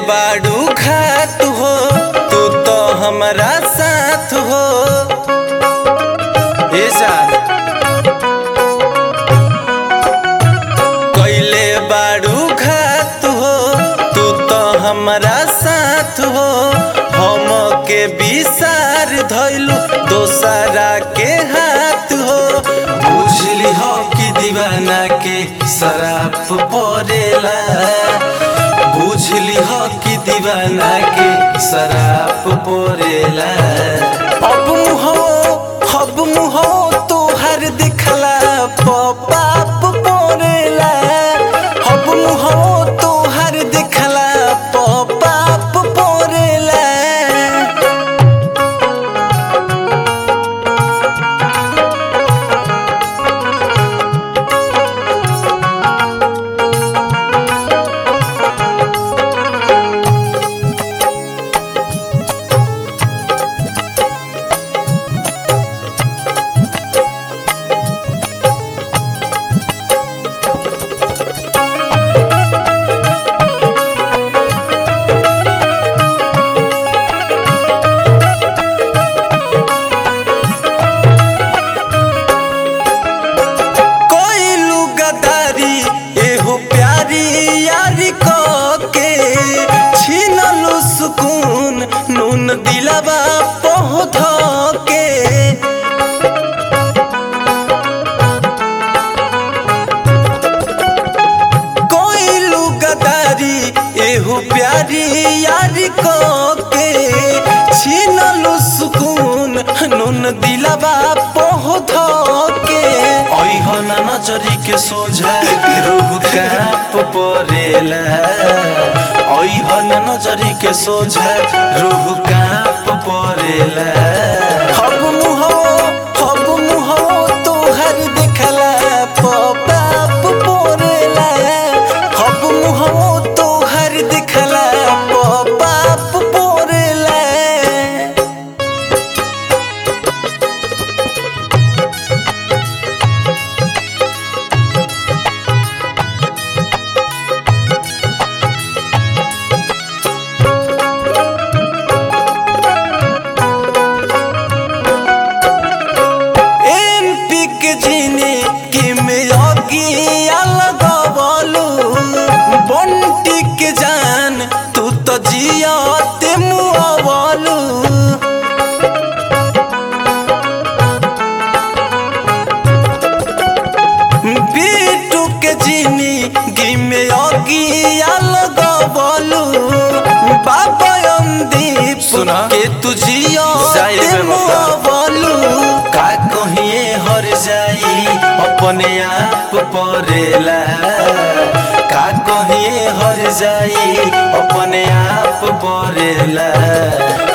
बाड़ू घात हो तू तो हमारा साथ हो ए जान कैले बाड़ू घात हो तू तो हमारा साथ हो हम के विसार धैलू दोसरा के हाथ हो बुझली हो कि दीवाना के शराब पड़ेला बुझली हो कि दीवाना के शराब पड़ेला अब मुहो अब मुहो तोहर दिखला पाप पड़ेला अब मुहो तोहर दिखला पाप पड़ेला कोइलू गदारी एहो प्यारी यारी को के छीनलू सुकून नून दिलवा पहुध के कोइलू गदारी एहो प्यारी यारी को के छीनलू सुकून नून दिलवा पहुध के ओइहन नजरी के सोझा रूह काप परेला ओइहन नजरी के सोझा रूह काप परेला हब मुहो हब मुहो तोहर देखला पाप परेला हब मुहो तोहर देखला पाप परेला एमपी के जीने के में अगिया लगवलू बंटी के जान तू तो जियाते मुआवलू बीटू के जीनी गी में अगिया लगवलू बाबा अंदीप सुना। के तू जियाते जाए बेवफा। मुआवलू का कहिए हर जाई अपने आप परेला का कहिए हर जाई अपने आप परेला